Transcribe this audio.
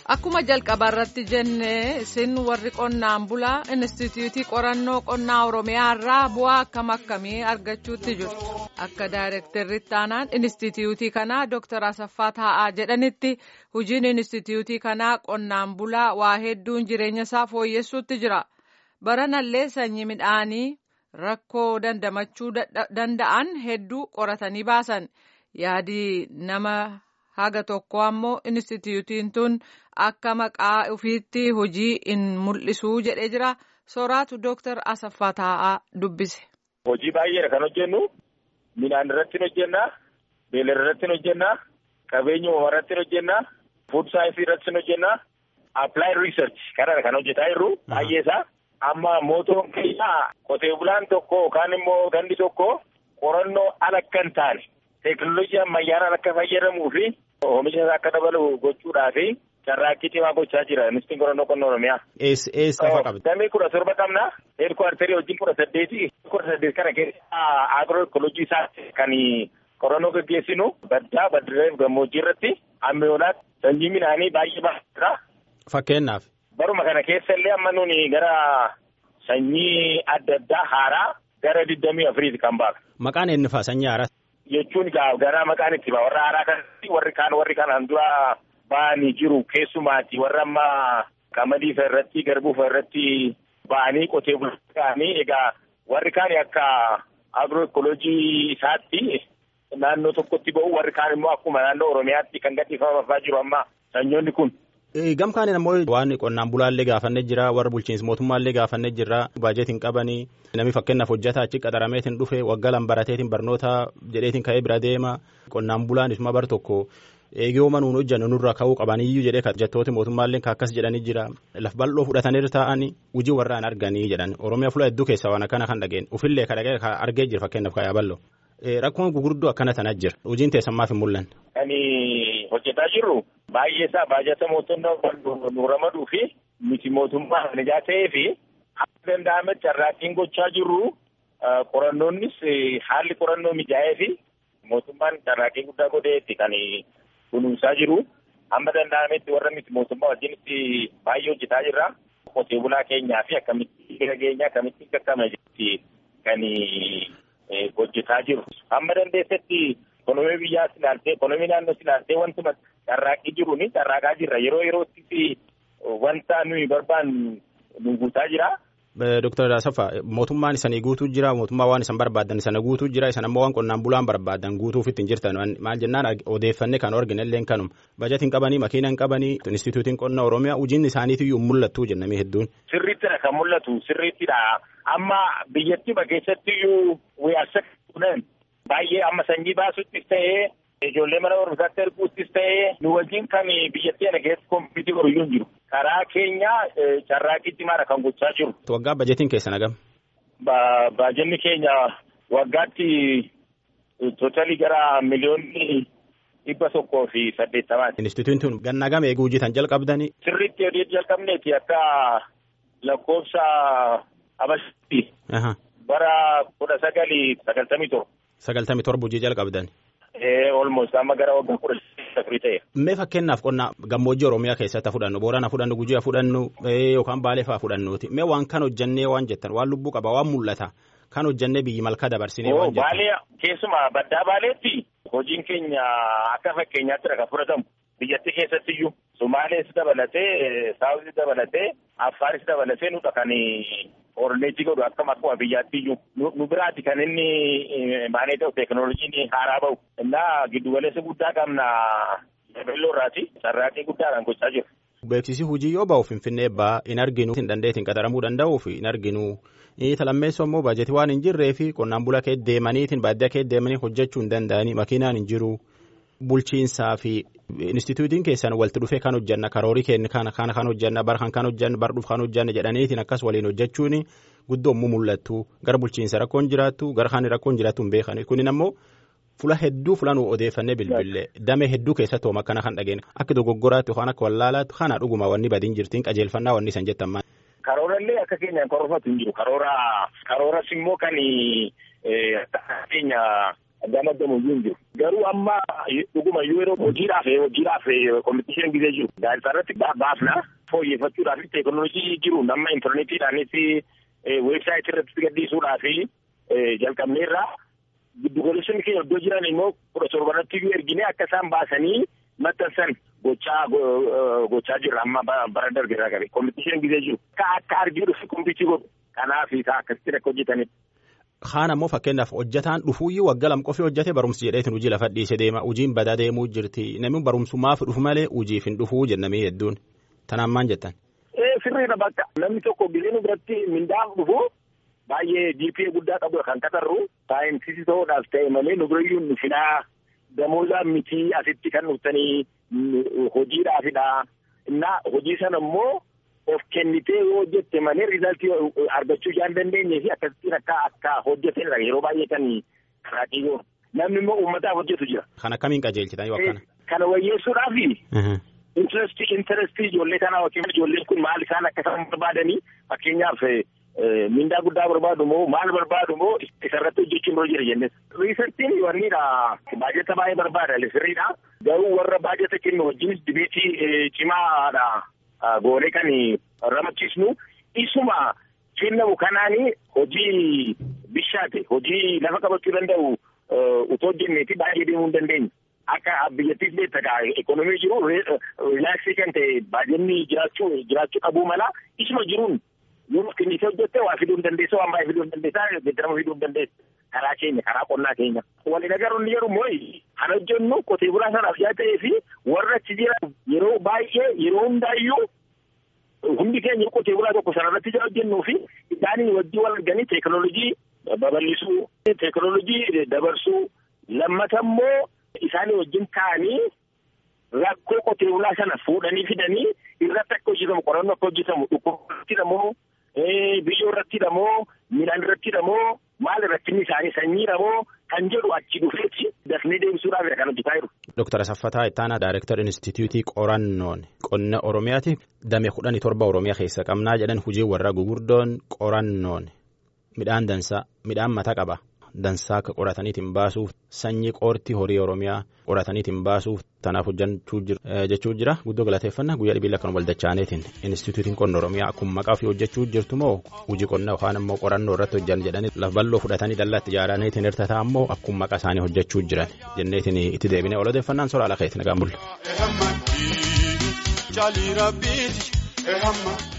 Akkuma jalqaba irratti jenne isin warri qonnaan bulaa Inistituutii qorannoo qonnaa Oromiyaa irraa bu'aa akkam akkamii argachuutti jirtu. Akka daayirektarri taanaan Inistituutii kanaa Dr. Asaffaa Taa'aa jedhanitti hojiin Inistituutii kanaa qonnaan bulaa waa hedduun jireenya isaa fooyyessuutti jira. Baranallee sanyii midhaanii rakkoo dandamachuu danda'an hedduu qoratanii baasan. Yaadi nama haga tokko ammoo Inistituutiin tun akka maqaa ofiitti hojii in mul'isuu jedhee jira. Sooraatu Dooktar Asaffaa Taa'aa dubbise. Hojii baay'eedha kan hojjennu. Midhaan irratti hojjenna. Beeylada irratti hojjenna. Qabeenya uumamaa irratti hojjenna. Food saayinsii irratti hojjenna. Applied research kanadha kan hojjetaa jirru. Baay'ee isaa. Amma mootoon keenya qotee bulaan tokko yookaan immoo gandi tokko qorannoo ala akka hin taane teekinooloojii ammayyaadhaan akka fayyadamuu fi oomisha isaa akka dabalu gochuudhaa fi carraaqqii cimaa gochaa jira ministirii qorannoo qonnaa oromiyaa. Eessa eessa lafa qabdi? Damee kudha torba qabna. Heedkuwaartarii wajjin kudha saddeeti. Kudha saddeet kana keessa agiroo ekoloojii isaatti kan qorannoo gaggeessinu baddaa baddiree gammoojjii irratti ammayyoolaatti sanyii midhaanii baay'ee baay'eedha. Fakkeenyaaf. Baruma kana keessa illee amma nuni gara sanyii adda addaa haaraa gara digdamii afuriiti kan baafne. Maqaan eenyu fa'a sanyii haaraa? Jechuun gara maqaan itti ba'a warra haaraa kanatti warri kaan warri kanaan dura ba'anii jiru keessumaati warra amma qamadii fa'a irratti garbuu fa'a irratti ba'anii qotee bulanii egaa warri kaan akka agiroo ekoloojii isaatti naannoo tokkotti ba'u warri kaan immoo akkuma naannoo oromiyaatti kan gadhiifamafaa jiru amma sanyoonni kun. Gam kaaniin ammoo waan qonnaan bulaallee gaafannee jira warra bulchiinsa mootummaallee gaafannee jira baajetiin qabanii namni fakkeenyaaf hojjetaa achi qaxarameetiin dhufe waggaa lan barateetiin barnoota jedheetiin ka'ee bira deema qonnaan bulaan isuma bar tokko eegiyooma nuun hojjannu nurra ka'uu qabaniyyuu jedhee hojjettooti mootummaallee akkas jedhanii jira laf bal'oo fudhatanii taa'anii hojii warraan arganii jedhan oromiyaa fuula hedduu keessaa waan akkana kan dhageen ufillee ka dhagee argee jira fakkeenyaaf ka'ee bal'oo. Rakkoon gurguddoo akkana tanaa jira hojiin teessammaaf hin mul'anne. Kan hojjetaa jirru baay'ee isaa baajata mootummaa nu ramaduu fi miti mootummaa nijaa ta'ee fi akka danda'ametti carraaqqiin gochaa jirru qorannoonnis haalli qorannoo mijaa'ee fi mootummaan carraaqqii guddaa godheetti kan kunuunsaa jiru. Amma danda'ametti warra miti mootummaa wajjinitti baay'ee hojjetaa jirra. Qotee bulaa keenyaa fi akkamitti bira keenya akkamitti qaqqabna jetti kan hojjetaa jiru. Amma dandeessetti ekonomii biyyaas ilaaltee ekonomii naannoos ilaaltee wantuma carraaqqii jiru ni carraaqaa jirra yeroo yerootti wanta nuyi barbaannu nu guutaa jira. Dooktar Asaffaa mootummaan isanii guutuu jira mootummaa waan isan barbaadan sana guutuu jira isan ammoo waan qonnaan bulaan barbaadan guutuuf ittiin jirtan maal jennaan odeeffanne kan argine illee kanuma bajatiin qabanii makiina hin qabanii instituutiin qonna oromiyaa hojiin isaaniitiyyuu mul'attuu jennamee hedduun. Sirriittidha kan mul'atu sirriittidha amma biyyattii keessattiyyuu wiyaasa kunan baay'ee amma sanyii baasuttis ta'ee ijoollee mana barumsaatti erguuttis ta'ee nu wajjin kan biyyattii kana keessatti kompiitii godhu hin jiru. Karaa keenya carraaqqii cimaadha kan gochaa jiru. Waggaa bajetiin keessan hagam? Baajenni keenya waggaatti tootalii gara miliyoonni dhibba tokkoo fi saddeettamaati. Instituutiin tun ganna gama eeguu hojjetan jalqabdanii? Sirriitti odee jalqabneeti akka lakkoofsa Habashitti. Bara kudha sagalii sagaltamii torba. Sagaltamii torba hojii jalqabdan. Olmoos amma gara waggaa kudha sagalii ta'e. Mee fakkeenyaaf qonna gammoojjii Oromiyaa keessatti fudhannu Boorana fudhannu Gujii fudhannu yookaan Baalee fa'aa fudhannuuti. Mee waan kan hojjannee waan jettan waan lubbuu qaba waan mul'ata kan hojjannee biyyi malkaa dabarsinee waan jettan. Baalee keessumaa baddaa Baaleetti hojiin keenya akka fakkeenyaatti kan fudhatamu biyyattii keessattiyyuu Sumaalees dabalatee Saawuzii dabalatee Affaaris dabalatee nudha kan orneetii godhu akkam akkuma biyyaattiyyuu nu biraati kan inni maanee ta'u teekinooloojiin haaraa bahu innaa giddugaleessa guddaa qabna yaabelloo irraati carraaqqii guddaadhaan gochaa jiru. Beeksisi hojii yoo ba'u Finfinnee ba'aa hin arginu hin dandeetiin qaxaramuu danda'uuf hin arginu talammeessoo immoo baajetii waan hin jirree fi qonnaan bulaa kee deemaniitiin baadiyyaa kee deemanii hojjechuu hin danda'anii makiinaan hin jiru. bulchiinsaa fi instituutiin keessan walitti dhufee kan hojjanna karoorii keenya kana kana kan hojjanna bar kan kan hojjanna bar dhuuf kan hojjanna jedhaniitiin akkas waliin hojjechuun guddoomuu mul'attu gara bulchiinsa rakkoon jiraattu gara kan rakkoon jiraattu hin beekan kunin ammoo fula hedduu fula nu odeeffannee bilbilee damee hedduu keessatti hooma akkana kan dhageenya akka dogoggoraatti yookaan akka wallaalaatti kana dhuguma wanni badiin jirtiin qajeelfannaa wanni san jettan maal. Karoorallee akka keenyaan korofatu hin jiru karoora karooras immoo kan keenya gamadamu hin jiru Garuu amma dhuguma yeroo hojiidhaaf hojiidhaaf kompitishinii gisee jiru. Gaazexaa irratti baafna fooyyeffachuudhaaf teekinooloojii jiru nama intarneetiidhaanis weebsaayitii irratti gadhiisuudhaaf jalqabneerra. Giddugaleessonni keenya iddoo jiran immoo kudha torbanatti iyyuu ergine akka isaan baasanii maxxansan gochaa gochaa jirra amma bara darbe irraa qabe kompitishinii gisee jiru. Akka akka argiidhuuf kompitii godhu kanaaf isaa akkasitti akka hojjetanidha. Kaan ammoo fakkeenyaaf hojjetaan dhufuuyyuu waggaa lam qofii hojjete barumsi jedheetin hojii lafa dhiise deema hojiin badaa deemuu jirti namni barumsumaaf dhufu malee hojiif hin dhufuu jennamee hedduun tanaan maan jettan. Sirriidha bakka namni tokko gisee biratti mindaaf dhufu baay'ee GPA guddaa qabu kan qatarru saayinsisii ta'uudhaaf ta'e malee nu birayyuu nu fidaa damoozaa miti asitti kan dhuftanii hojiidhaafidha. Innaa hojii sana immoo of kennitee yoo hojjette malee riizaltii argachuu isaan dandeenye fi akkasittiin akka akka hojjetanidha yeroo baay'ee kan karaa xiyyoo namni immoo uummataaf hojjetu jira. Kan akkamiin qajeelchitan yoo akkana. Kana wayyeessuudhaafi. Intirestii intirestii ijoollee kanaa yookiin ijoolleen kun maal isaan akka isaan barbaadanii fakkeenyaaf mindaa guddaa barbaadu moo maal barbaadu moo isarratti hojjechuun dura jira jennes. Riisartiin wannidha baajata baay'ee barbaada sirriidha. Garuu warra baajata kennu wajjinis dibeetii cimaadha. goonee kan ramachiisnu isuma kennamu kanaani hojii bishaate hojii lafa qabachuu danda'u utoo hojjenneeti baay'ee deemuu hin dandeenye. Akka biyyattiis beektaa ekonomii jiru rilaaksii kan ta'e baay'inni jiraachuu jiraachuu qabuu mala isuma jiruun yoo kennisee hojjette waa fiduu hin dandeessa waan baay'ee fiduu hin dandeessa geeddarama fiduu hin dandeessa. Karaa keenya karaa qonnaa keenya. Waliin agarru inni jedhu mooyi kan hojjennu qotee bulaa sanaaf yaa ta'ee fi warra achi jiran yeroo baay'ee yeroo hundaayyuu hundi keenya qotee bulaa tokko sanarratti jira hojjennuu fi isaanii wajjin wal arganii teekinooloojii babal'isuu teekinooloojii dabarsuu lammata immoo isaanii wajjin ta'anii rakkoo qotee bulaa sana fuudhanii fidanii irratti akka hojjetamu qorannoo akka hojjetamu dhukkubatti moo biyyoo irratti moo midhaan irratti moo maal irratti isaanii sanyiidha moo kan jedhu achi dhufeetti dafnee deebisuudhaaf kan hojjetaa jiru. Dooktar Asaffataa Ittaanaa Daayirektar Inistituutii Qorannoon Qonna Oromiyaati damee kudhanii torba Oromiyaa keessa qabnaa jedhan hojii warra gugurdoon qorannoon midhaan dansaa midhaan mata qaba. Dansaa akka qorataniitiin baasuuf sanyii qoortii horii Oromiyaa qorataniitiin baasuuf tanaaf hojjechuu jechuu jira guddoo galateeffannaa guyyaa dhibiila akkanuma waldachaaneetiin Inistituutiin qonna Oromiyaa akkuma maqaa ofii hojjechuu jirtu moo hojii qonnaa yookaan immoo qorannoo irratti hojjan jedhanii lafa bal'oo fudhatanii dallaatti ijaaraniitiin hirtataa immoo akkuma maqaa isaanii hojjechuu jiran jenneetiin itti deebinee ol odeeffannaan soraa lafa itti nagaan bulla.